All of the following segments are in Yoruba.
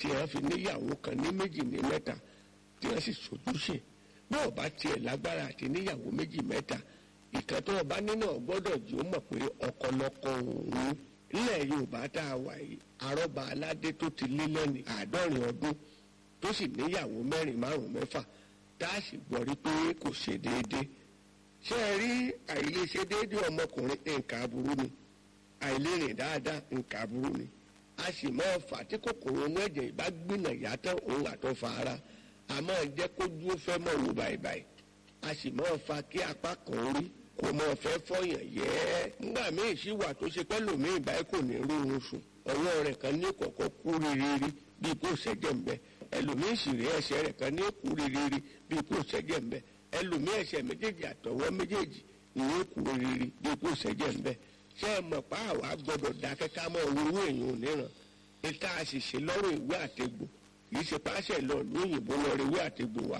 tí wọ́n fi níyàwó kan ní méjì ní mẹ́ta tí wọ́n sì sojúṣe bí wọ́n bá tiẹ̀ lágbára àti níyàwó méjì mẹ́ta ìkan tó ọba nínú ọgbọ́dọ̀ jù ó mọ̀ pé ọkọlọkọ òun nílẹ̀ yorùbá tá a wà yìí arọ́ba aládé tó ti lé lẹ́ni àádọ́rin ọdún tó sì níyàwó mẹ́rin márùn mẹ́fà tá a sì gbọ́ rí pé kò ṣe déédéé ṣé ẹ rí àìlèṣe déédéé ọmọkùnrin nǹkan aburú ni àìlérìn dáadáa nǹkan aburú ni a sì máa fà tí kòkòrò inú ẹ̀jẹ̀ ìbá gbìnà yàtọ̀ òun àtọ́fà ara a máa jẹ́ kójú ó fẹ́ mọ̀ wò báyìí a sì máa fa kí apá kan rí kò mọ̀ fẹ́ fọyàn yẹ́ nígbà míì sì wà tó ṣe pẹ́ lòmíì báyìí kò ní rí oorun sùn ọwọ́ rẹ̀ kan ní kọ̀kọ́ kú rírírí bíi kò ṣẹ́jẹ̀ ń bẹ ẹlòmíì sì rí ẹsẹ̀ rẹ̀ kan ní kú rírírí bíi kò ṣẹ́jẹ̀ ń bẹ ẹlòmíì ẹsẹ̀ méjèèjì àtọwọ́ méjèèjì ìyẹn kú rírírí bíi kò ṣẹ́jẹ̀ ń bẹ ṣé ẹ mọ̀ pa àwa gbọ́dọ̀ dákẹ́ ká mọ̀ owó èèyàn òníran ìta àṣìṣe lọ́rùn ìwé àtegbò kì í ṣe páṣẹ lọ lóyìnbó lọ rí ìwé àtegbò wá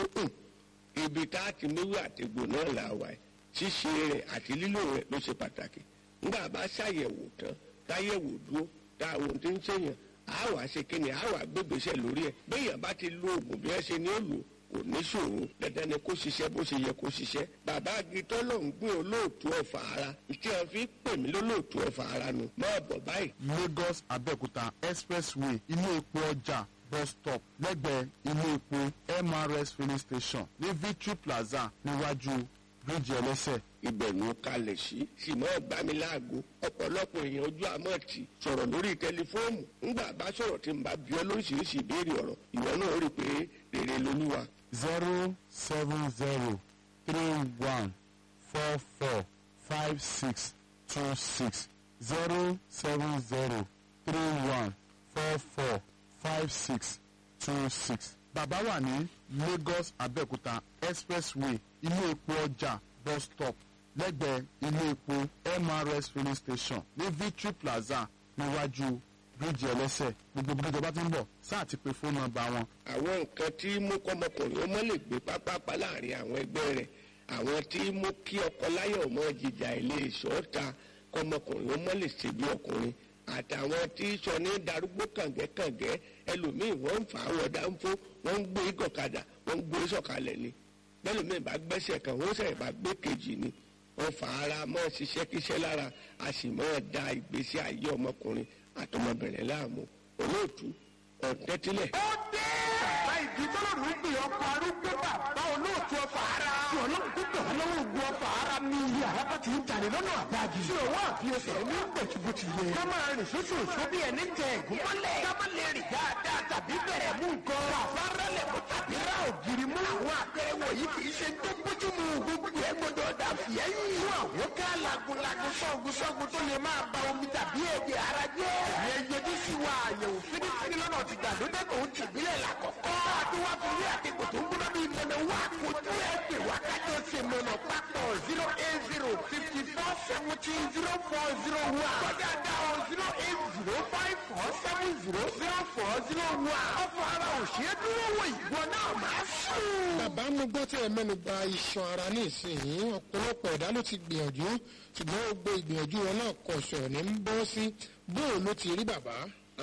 ibi tá a ti níwé àtegbò náà là wà ẹ̀ ṣíṣe rẹ̀ àti lílò rẹ̀ ló ṣe pàtàkì nígbà bá ṣàyẹ̀wò tán táyẹ̀wò dúró tá àwọn ohun tí ń ṣèyàn á wàá ṣe kí ni á wàá gbégbèsè lórí ẹ̀ béèyàn bá ti lo oògùn bí ẹ ṣe ní ó lò kò ní ṣòro dandan ni kó ṣiṣẹ́ bó ṣe yẹ kó ṣiṣẹ́ bàbá agitọ́ ló ń gbé olóòtú ọ̀fà ara tí wọ́n fi pè mí lólóòtú ọ̀fà ara nu máa bọ̀ báyìí. lagos abẹ́òkúta expressway ilé epo ọjà bus stop lẹ́gbẹ̀ẹ́ ilé epo mrs filling station ní victory plaza níwájú bíríìjì ẹlẹ́sẹ̀. ìbẹ̀rù kalẹ̀ sí sì mọ́ gbámiláàgó ọ̀pọ̀lọpọ̀ èèyàn ojú àmọ́ tì sọ̀rọ̀ lórí tẹlifóònù ńgbà bá sọ̀rọ̀ tí n bá bí ọ lóríṣiríṣi ìbéèrè ọ̀rọ̀ ìwọ náà rí i pé rere lolúwa. zero seven zero three one four four five six two six zero seven zero three one four four five six two six. bàbá wà ní lagos abẹ́òkúta expressway ilé epo ọjà bus stop lẹ́gbẹ̀ẹ́ ilé epo mrs filling station ní victory plaza níwájú bíríìjì ẹlẹ́sẹ̀ gbogbo bí ìjọba ti ń bọ̀ sáà ti pe fóònù nọ́mbà wọn àwọn nǹkan tí mú kọ́mọkùnrin ọmọ lè gbé pápápá láàrin àwọn ẹgbẹ́ rẹ̀ àwọn tí mú kí ọkọ láyọ̀ ọmọ jìjà ilé ìṣọ́ta kọ́mọkùnrin ọmọ lè ṣe bí ọkùnrin àtàwọn tí sọ ní darúgbó kàngẹ́kàngẹ́ ẹlòmíì wọ́n ń fà á wọ̀ dáńfó wọ́n ń gbé gọ̀kadà wọ́n ń gbé sọ̀kalẹ̀ ni bẹ́lòmíì bá gbẹ́sẹ̀ kan wọ́n sẹ̀ bá gbé kejì ni wọ́n fà ara mọ́ ṣiṣẹ́ kíṣẹ́ lára a sì mọ́ da ìgbésí ayé ọmọkùnrin àtọmọbìnrin láàmú olóòtú ọ̀tẹ́tílẹ̀. ó dé. bàbá ìdí tọ́lọ́rù ń gbé ọkọ̀ arúgbó bàbá olóòtú ọfà ara. tí ọlọ́run tó gbẹ̀ wọ́n lọ́wọ́ ogun ọfà ara ní ilé àràbà tí ń jalè lọ́nà àbájì. tí òwò àfiyèsẹ̀ ní gbẹ̀tùbùtù yẹ. ká máa rìn sóṣù òṣù bí ẹni tẹ ẹ̀gún mọ́lẹ̀. ká má lè rìn dáadáa tàbí bẹ̀rẹ̀ mú nǹkan. bàbá rẹlẹ̀ mú tàbí rà ògiri mú. àwọn àpẹẹrẹ wọ̀nyí kì í ṣe tó bójú mu gbogbo ẹ̀ gbọdọ̀ dà fìyẹ́yìn. fún àwọn ká lagunlagun sọ́gun sọ́gun tó lè máa ba omi tàbí ẹ̀jẹ̀ ara jẹ́. ìyẹn yẹjú sí wa àyẹ̀wò fínífíní lọ́nà ti gbàlódé tó ń tìbílẹ̀ làkọ́kọ́. àdúrà torí àtẹ̀kọ̀ tó ń gbọ́dọ̀ bí mọ̀nà wá kojú ẹ̀ pè wá kájọ ṣe mọ̀nà papọ̀ zero eight zero fifty four seventeen zero four zero one. kọjá dá o zero eight zero five four seven zero zero four zero one. ọ̀fọ̀ ara ò ṣe é dúró wò ìwọ náà máa sùn. bàbá mo gbọ́ tí ẹ mẹ́nu ba iṣan ara ní ìsinyìí ọ̀pọ̀lọpọ̀ ẹ̀dá ló ti gbìyànjú ṣùgbọ́n gbogbo ìgbìyànjú wọn náà kọ̀ṣọ̀ ní ń bọ́ sí bóò ló ti rí bàbá.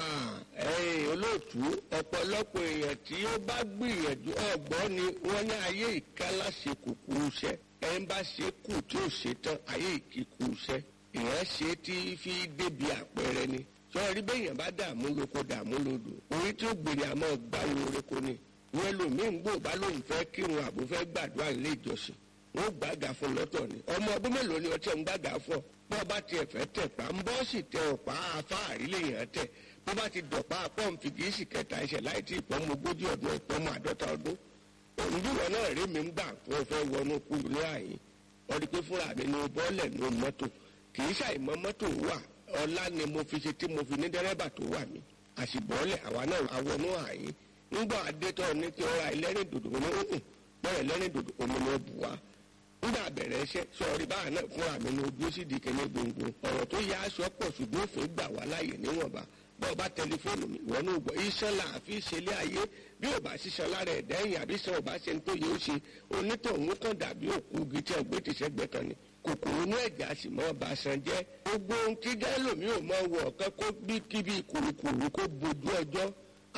ẹ̀yin olóòtú ọ̀pọ̀lọpọ̀ èèyàn tí ó bá gbìyànjú ọ̀gbọ́n ni wọ́n ní ayé ìkálá ṣe kùkù iṣẹ́ ẹni bá ṣe kù tí ò ṣe tán ayé ìkíkù iṣẹ́ èèyàn ṣe tí fi débi àpẹẹrẹ ni sọ́ọ́rí bẹ́yàn bá dààmú lóko dààmú lódò orí tí ó gbèrè àmọ́ gbáwo oreko ni wọ́n lòmíín gbò bá lóun fẹ́ kírun àbò fẹ́ gbàdúrà nílé ìjọsìn wọ́n gbàgà fún lọ́tọ̀ ni ọmọ ọdún mélòó ni ọtí ń gbàgà fún ọ bọ́ bá tiẹ̀ fẹ́ tẹ̀ pa ń bọ́ sì tẹ ọ̀pá afáàrí lèèyàn tẹ̀ bó bá ti dọ̀pá pọ́ǹpì kì í sì kẹta ẹsẹ̀ láì tí ìpọ́nmọ ogójì ọdún ìpọ́nmọ àádọ́ta ọdún òǹdúwọ̀ náà rí mi ń gbà fún ọ fẹ́ wọnú kúrú ní àyè ọdí pé fúnra mi ní bọ́ọ̀lẹ̀ ní mọ́tò kì í ṣàìmọ́ mọ́tò wà ọlá ni mo fi ṣe tí mo fi ní dẹ́rẹ́bà tó wà mí àṣìbọ́ọ̀lẹ̀ àwa náà àwọnú àyè ńgbà adétọ́ ní kí ọ̀rá ẹlẹ́rìn dòdò ní òun bẹ́ẹ̀ ẹlẹ́rìn dòdò omi ni ó bù wá nígbà bẹ̀rẹ̀ iṣẹ́ sọ̀rí báà náà fúnra mi ní ojú sì di kẹ́lẹ́ gbòǹgbò ọ̀rọ̀ tó yá aṣọ pọ̀ ṣùgbọ́n òfin gbà wá láàyè níwọ̀nba bọ́ọ̀ bá tẹlifóònù mi ìwọ náà gbọ́ iṣan là á fi ṣẹlẹ̀ ayé bí ò bá ṣiṣan lára ẹ̀dá ẹ̀yìn àbí sàn ò bá ṣe ń tó yẹ ó ṣe onítọ̀hún kàn dàbí òkú igi tí ẹgbẹ́ ti ṣẹ́gbẹ́ kan ni kòkòrò inú ẹ̀jẹ̀ a sì mọ́ ọba san jẹ́ gbogbo ohun tí gẹ́lòmí ò mọ wọ̀ ọ̀kan kó bí kíbi kùrùkùrù kó bojú ọjọ́